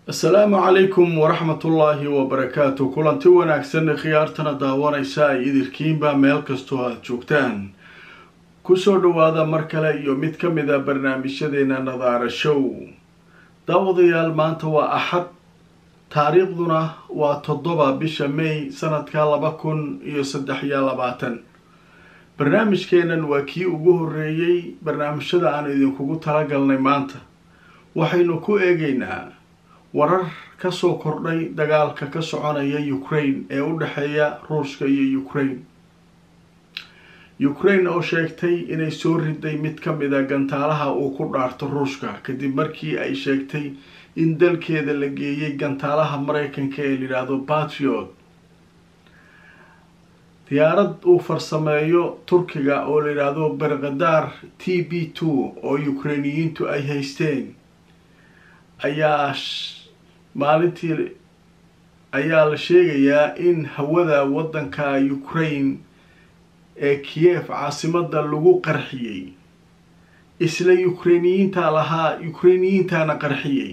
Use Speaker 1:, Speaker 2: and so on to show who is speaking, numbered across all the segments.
Speaker 1: asalaamu calaykum waraxmatullaahi wabarakaatu kulanti wanaagsan khiyaartana daawanaysa ay idilkiinba meel kastoo aada joogtaan kusoo dhawaada mar kale iyo mid ka mid a barnaamijyadeena nadaara show daawadayaal maanta waa axad taariikhduna waa toddoba bisha may sanadka laba kun iyo saddex iyo labaatan barnaamijkeenan waa kii ugu horreeyey barnaamijyada aan idinkugu talagalnay maanta waxaynu ku eegaynaa warar kasoo kordhay dagaalka ka soconaya ukraine ee u dhexeeya ruushka iyo ukraine ukraine oo sheegtay inay soo riday mid ka mid a gantaalaha uu ku dhaarto ruushka kadib markii ay sheegtay in dalkeeda la geeyay gantaalaha mareykanka ee layidhaahdo patriot diyaarad uu farsameeyo turkiga oo layidhaahdo berkadar t b two oo ukrainiyiintu ay haysteen ayaa maalintii ayaa la sheegayaa in hawada waddanka ukraine ee kiev caasimada lagu qarxiyey isla ukrainiyiintaa lahaa ukrainiyiintaana qarxiyey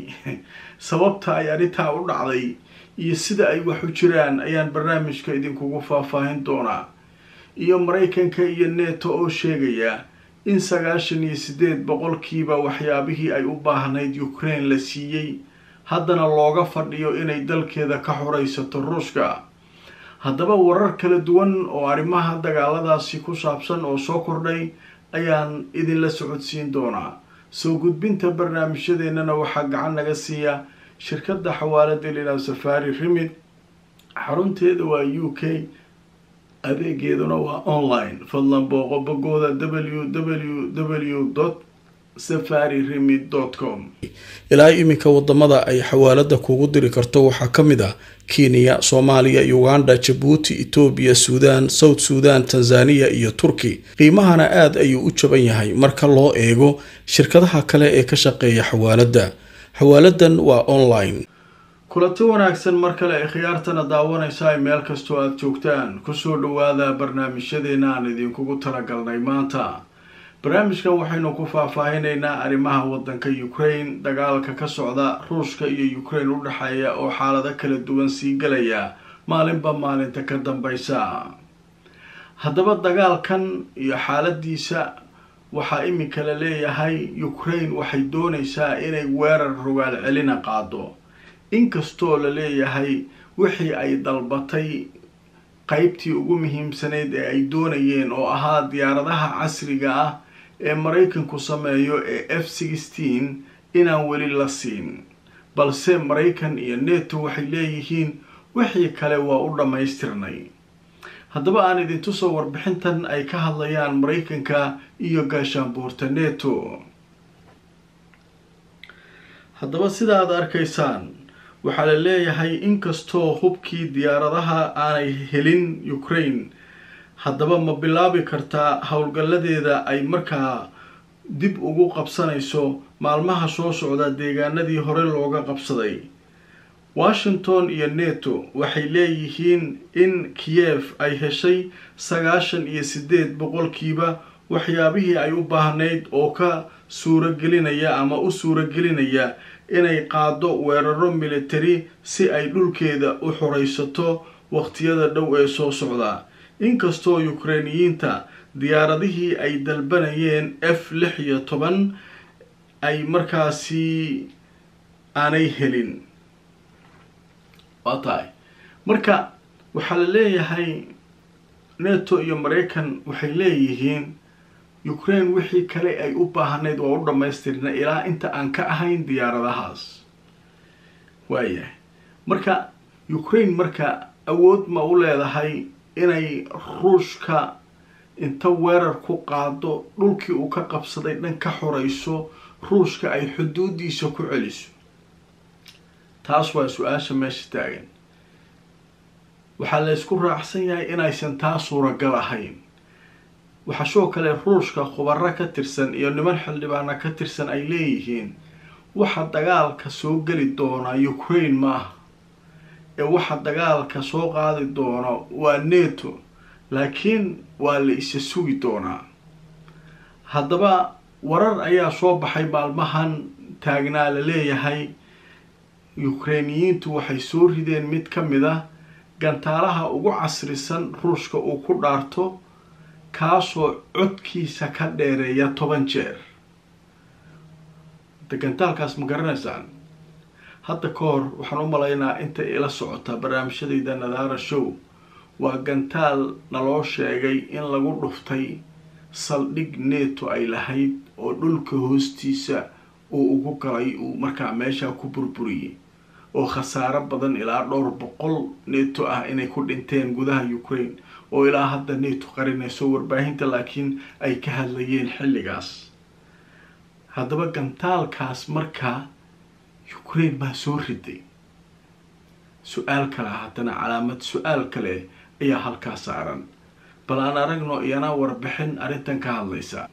Speaker 1: sababta ay arrintaa u dhacday iyo sida ay wax u jiraan ayaan barnaamijka idinkugu faahfaahin doonaa iyo maraykanka iyo neto oo sheegaya in sagaashan iyo siddeed boqolkiiba waxyaabihii ay u baahnayd ukraine la siiyey haddana looga fadhiyo inay dalkeeda ka xoraysato ruushka haddaba warar kala duwan oo arrimaha dagaaladaasi ku saabsan oo soo kordhay ayaan idinla socodsiin doonaa soo gudbinta barnaamijyadeennana waxaa gacan naga siiya shirkadda xawaalada lilaab safari rimid xarunteeda waa u k adeegeeduna waa online fadlan booqo bogooda w w w safari rimid com
Speaker 2: ilaa iminka wadamada ay xawaalada kugu diri karto waxaa ka mid ah kenya soomaaliya uganda jabuuti etoobiya suudaan south suudan tanzaniya iyo turki qiimahana aada ayuu u jaban yahay marka loo eego shirkadaha kale ee ka shaqeeya xawaalada xawaaladan waa online
Speaker 1: kulanti wanaagsan mar kale ay khiyaartana daawanaysa ay meel kastoo aada joogtaan kusoo dhawaada barnaamijyadeena aan idinkugu talagalnay maanta barnaamijkan waxaynu ku faahfaahinaynaa arrimaha waddanka ukraine dagaalka ka socda ruushka iyo ukraine u dhexeeya oo xaalado kala duwan sii galaya maalinba maalinta ka dambaysa haddaba dagaalkan iyo xaaladiisa waxaa iminka la leeyahay ukraine waxay doonaysaa inay weerar rogaal celina qaado inkastoo la leeyahay wixii ay dalbatay qeybtii ugu muhiimsanayd ee ay doonayeen oo ahaa diyaaradaha casriga ah ee maraykanku sameeyo ee f sixteen inaan weli la siin balse maraykan iyo neto waxay leeyihiin wixii kale waa u dhammaystirnay haddaba aan idintusoo warbixintan ay ka hadlayaan maraykanka iyo gaashaanbuurta neto haddaba sida aad arkaysaan waxaa la leeyahay inkastoo hubkii diyaaradaha aanay helin ukraine haddaba ma bilaabi kartaa howlgalladeeda ay markaa dib ugu qabsanayso maalmaha soo socda deegaanadii hore looga qabsaday washington iyo neto waxay leeyihiin in kiev ay heshay sagaashan iyo siddeed boqolkiiba waxyaabihii ay u baahnayd oo ka suuragelinaya ama u suuragelinaya inay qaado weeraro military si ay dhulkeeda u xoraysato waqtiyada dhow ee soo socda inkastoo ukrainiyiinta diyaaradihii ay dalbanayeen f lix iyo toban ay markaasi aanay helin waa tahay marka waxaa la leeyahay neto iyo maraykan waxay leeyihiin ukraine wixii kale ay u baahnayd waa u dhammaystirna ilaa inta aan ka ahayn diyaaradahaas waayahay marka ukraine marka awood ma u leedahay inay ruushka inta weerar ku qaado dhulkii uu ka qabsaday dhan ka xorayso ruushka ay xuduudiisa ku celiso taas waa su-aasha meesha taagan waxaa la ysku raacsan yahay inaysan taa suuragal ahayn waxaa sidoo kale ruushka khubaro ka tirsan iyo niman xildhibaana ka tirsan ay leeyihiin waxa dagaalka soo geli doona ukraine ma aha ee waxa dagaalka soo qaadi doono waa neto laakiin waa la isa sugi doonaa haddaba warar ayaa soo baxay maalmahan taagnaa la leeyahay ukrainiyiintu waxay soo rideen mid ka mid ah gantaalaha ugu casrisan ruushka uu ku dhaarto kaasoo codkiisa ka dheereeya toban jeer de gantaalkaas ma garanaysaan hadda ka hor waxaan u malaynaa intay ila socotaa barnaamijyadayda nadaara show waa gantaal naloo sheegay in lagu dhuftay saldhig neeto ay lahayd oo dhulka hoostiisa uu ugu galay uu markaa meeshaa ku burburiyey oo khasaaro badan ilaa dhowr boqol neeto ah inay ku dhinteen gudaha ukraine oo ilaa hadda neeto qarinayso warbaahinta laakiin ay ka hadlayeen xilligaas haddaba gantaalkaas markaa ukraine baa soo riday su-aal kale haddana calaamad su-aal kale ayaa halkaa saaran bal aan aragno iyana warbixin arrintan ka hadlaysa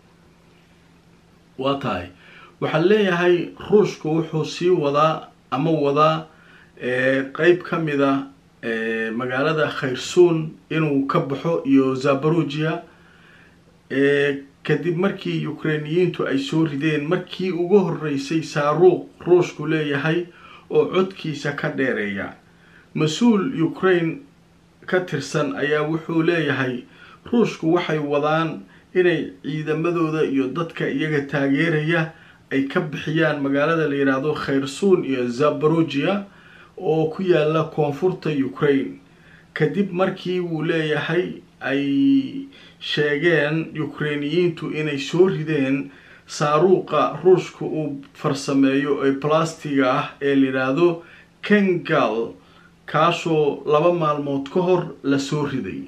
Speaker 1: waa tahay waxaan leeyahay ruushku wuxuu sii wadaa ama wadaa qeyb ka mid a magaalada khayrsuun inuu ka baxo iyo zabarugia kadib markii ukrainiyiintu ay soo rideen markii ugu horeysay saaruuq ruushku leeyahay oo codkiisa ka dheereeya mas-uul ukraine ka tirsan ayaa wuxuu leeyahay ruushku waxay wadaan inay ciidamadooda iyo dadka iyaga taageeraya ay ka bixiyaan magaalada la yidhaahdo khayrsuun iyo zabarugia oo ku yaala koonfurta ukraine kadib markii wuu leeyahay ay sheegeen ukrainiyiintu inay soo rideen saaruuqa ruushka uu farsameeyo ee blastiga ah ee la yidhaahdo kengal kaasoo laba maalmood ka hor la soo riday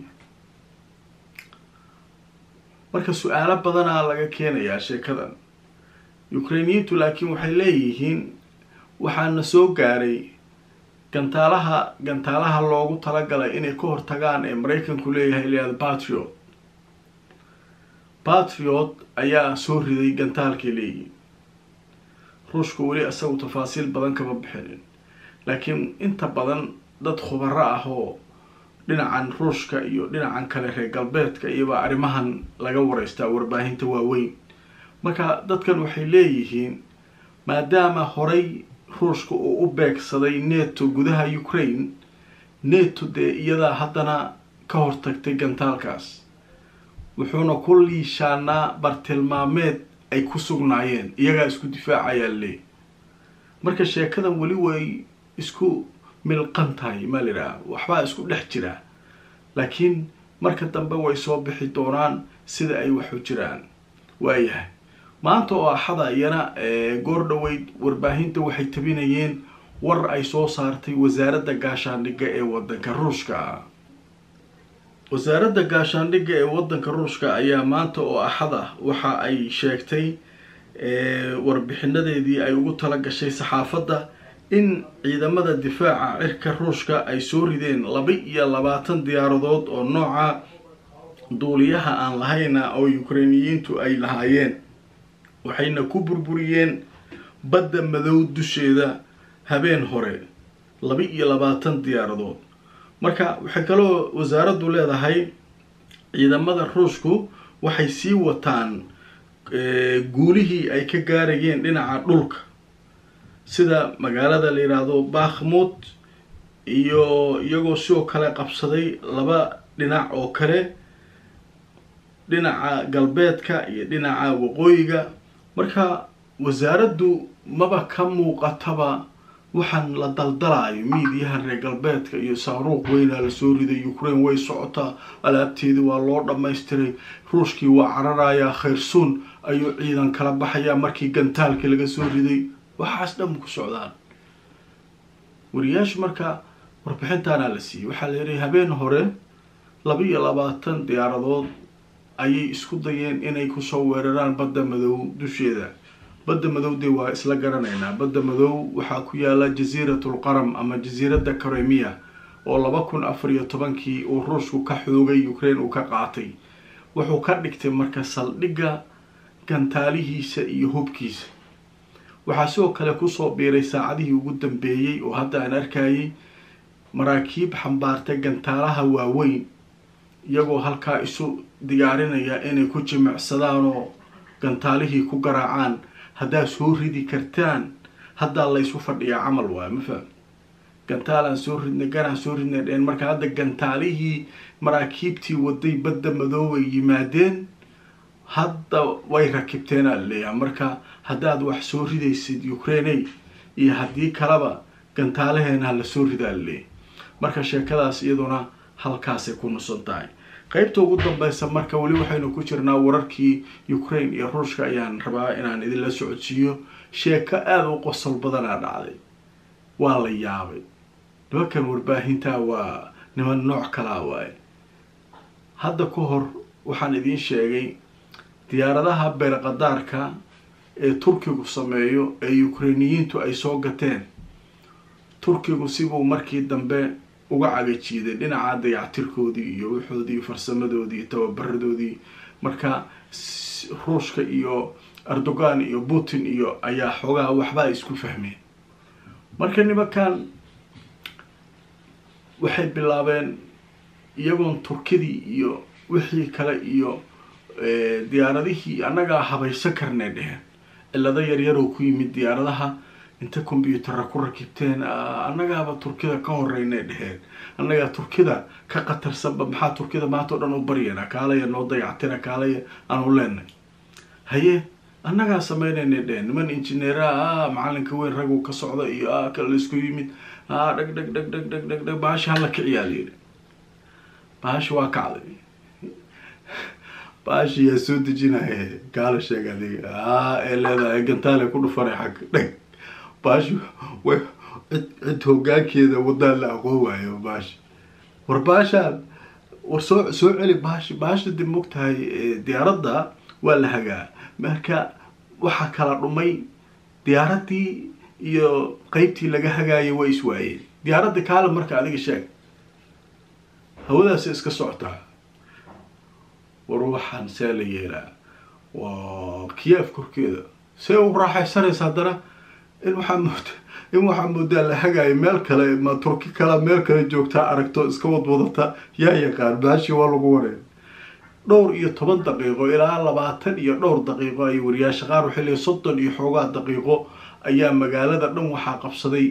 Speaker 1: marka su-aalo badanaa laga keenayaa sheekadan ukrainiyiintu laakiin waxay leeyihiin waxaana soo gaaray gantaalaha gantaalaha loogu talagalay inay ka hortagaan ee maraykanku leeyahay layihahdo patriot patriot ayaa soo riday gantaalkay leeyihiin ruushku weli isagu tafaasiil badan kama bixinin laakiin inta badan dad khubaro ah oo dhinacan ruushka iyo dhinacan kale reer galbeedka iyobaa arrimahan laga wareystaa warbaahinta waaweyn marka dadkan waxay leeyihiin maadaama horay ruushka uu u beegsaday neto gudaha ukraine neto dee iyadaa haddana ka hortagtay gantaalkaas wuxuuna ku liishaanaa bartilmaameed ay ku sugnaayeen iyagaa isku difaacayaa le marka sheekadan weli way isku milqan tahay maa la yidhaha waxbaa isku dhex jira laakiin marka dambe way soo bixi doonaan sida ay waxu jiraan waayahay maanta oo axada iyana goor dhoweyd warbaahinta waxay tabinayeen war ay soo saartay wasaaradda gaashaandhigga ee wadanka ruushka wasaaradda gaashaandhigga ee wadanka ruushka ayaa maanta oo axad ah waxa ay sheegtay warbixinadeedii ay ugu tala gashay saxaafadda in ciidamada difaaca cirka ruushka ay soo rideen laba iyo labaatan diyaaradood oo nooca duuliyaha aan lahayna oo ukrainiyiintu ay lahaayeen waxayna ku burburiyeen badda madow dusheeda habeen hore laba iyo labaatan diyaaradood marka waxay kaloo wasaaraddu leedahay ciidamada ruushku waxay sii wataan guulihii ay ka gaarayeen dhinaca dhulka sida magaalada la yidhaahdo bakhmut iyo iyagoo sidoo kale qabsaday laba dhinac oo kale dhinaca galbeedka iyo dhinaca waqooyiga marka wasaaraddu maba ka muuqataba waxaan la daldalaayo miidiyaha reer galbeedka iyo saaruuq weynaa lasoo riday ukraine way socotaa alaabteedii waa loo dhammaystiray ruushkii waa cararayaa khayrsuun ayuu ciidan kala baxayaa markii gantaalkii laga soo riday waxaas dhan ku socdaan wariyaashu marka warbixintaanaa la siiyey waxaa la yidhi habeen hore laba iyo labaatan diyaaradood ayay isku dayeen inay kusoo weeraraan badda madow dusheeda badda madow dee waa isla garanaynaa badda madow waxaa ku yaala jasiiratul qaram ama jasiiradda karemiya oo laba kun afar iyo tobankii uu ruushku ka xoogay ukraine uu ka qaatay wuxuu ka dhigtay marka saldhigga gantaalihiisa iyo hubkiisa waxaa sidoo kale kusoo biiray saacadihii ugu dambeeyey oo hadda aan arkayay maraakiib xambaartay gantaalaha waaweyn iyagoo halkaa isu diyaarinaya inay ku jimicsadaan oo gantaalihii ku garaacaan haddaad soo ridi kartaan haddaa laysu fadhiyaa camal waayo ma faham gantaalaan soo ridnay ganaan soo ridnay dheen marka hadda gantaalihii maraakiibtii waday badda madoobay yimaadeen hadda way rakibteenaa laleeyaha marka haddaad wax soo ridaysid ukrainey iyo haddii kaleba gantaalaheena ha la soo ridaa laleeyahy marka sheekadaas iyaduna halkaasay ku nusan tahay qeybta ugu dambeysa marka weli waxaynu ku jirnaa wararkii ukraine iyo ruushka ayaan rabaa inaan idinla socodsiiyo sheeko aada u qosol badanaa dhacday waa la yaabay nimankan warbaahintaa waa niman nooc kalaa waaye hadda ka hor waxaan idiin sheegay diyaaradaha beerqadaarka ee turkigu sameeyo ee ukrainiyiintu ay soo gateen turkigu sibuu markii dambe uga cagajiiday dhinaca dayactirkoodii iyo wixoodii farsamadoodii iyo tababaradoodii marka ruushka iyo erdogan iyo putin iyo ayaa xoogaha waxba ay isku fahmeen marka nimankan waxay bilaabeen iyagoon turkidii iyo wixii kale iyo diyaaradihii annagaa habaysan karnay dheheen cilado yaryaroo ku yimid diyaaradaha inta combyutara ku rakibteen annagaaba turkida ka horeynay dheheen annagaa turkida ka qatarsanba maxaa turkida maanta o dhan u baryana kaalaya noo dayactina kaalaya aanu leenay haye annagaa sameynaynay dheheen niman injineera macalinka weyn ragu ka socda iyo a kale laisku yimid a dhag dhag dhag dhag dhag dhag dhag bahasha hala kiciyaa layidhi bahasha waa kacday baashi yaa soo dejinaya kaala sheeg adiga a ee leedahay gantaale ku dhufanay xagga dheg baashi way cid cid hoggaankeeda wadaan la aqoon waayo baashi war baashaan war soo soo celi baashi baasha dib mogtahay diyaaradda waa la hagaa marka waxaa kala dhumay diyaaraddii iyo qeybtii laga hagaayay waa iswaayeen diyaaradda kaala marka adiga sheeg hawadaasi iska socotaa war waxaan see la yeelaa waa kiyeef korkeeda see u raaxaysanaysa haddana in waxaa mooda in waxaa moodaa la hagaayo meel kale ma turki kale meel kale joogtaa aragto iska wadwadata yaa yaqaan baashi waa lagu wareer dhowr iyo toban daqiiqo ilaa labaatan iyo dhowr daqiiqo ay wariyaasha qaar waxay leeyiin soddon iyo xoogaa daqiiqo ayaa magaalada dhan waxaa qabsaday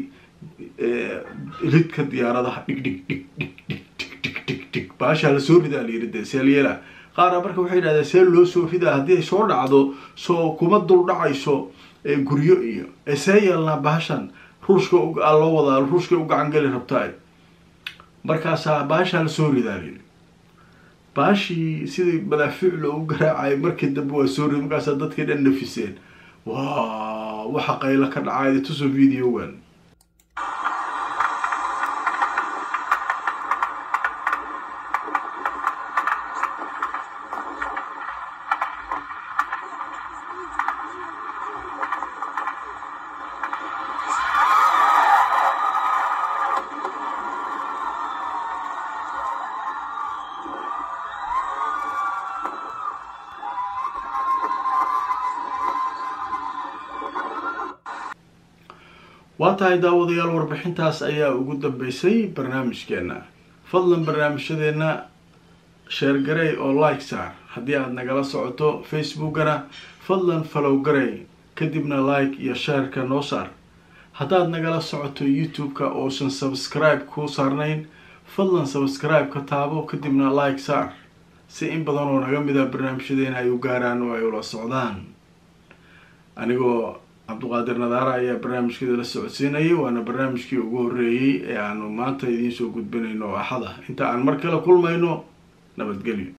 Speaker 1: ridka diyaaradaha dhig dhig dhig dhig dhig dhig dhig dhig dhig baashaa lasoo ridaa la yiri dee seelyeela qaara marka waxay yidhahdeen see loo soo ridaa haddii ay soo dhacdo soo kuma dul dhacayso guryo iyo see yeelnaa bahashan ruushka loo wadaa ruushka u gacan geli rabtaa markaasaa baashaa lasoo ridaa layidhi baashii sidii madaafiic loogu garaacay markii dambe waa soo rid markaasaa dadkii dhan nafiseen waa waxa qaylo ka dhacay tuso videogan waa tahay daawadayaal warbixintaas ayaa ugu dambeysay barnaamijkeena fadlan barnaamijyadeena sheergarey oo like saar haddii aada nagala socoto facebookana fadlan falow garey kadibna like iyo sheerka noo saar haddaad nagala socoto youtube-ka oosan subscribe kuu saarnayn fadlan subscribe ka taabo kadibna like saar si in badan oo naga mida barnaamijyadeena ay u gaaraan oo ay ula socdaan anigoo cabduqaadir nadaara ayaa barnaamijkeeda la socodsiinayay waana barnaamijkii ugu horreeyey ee aanu maanta idiin soo gudbinayno axada inta aan mar kale kulmayno nabadgelyo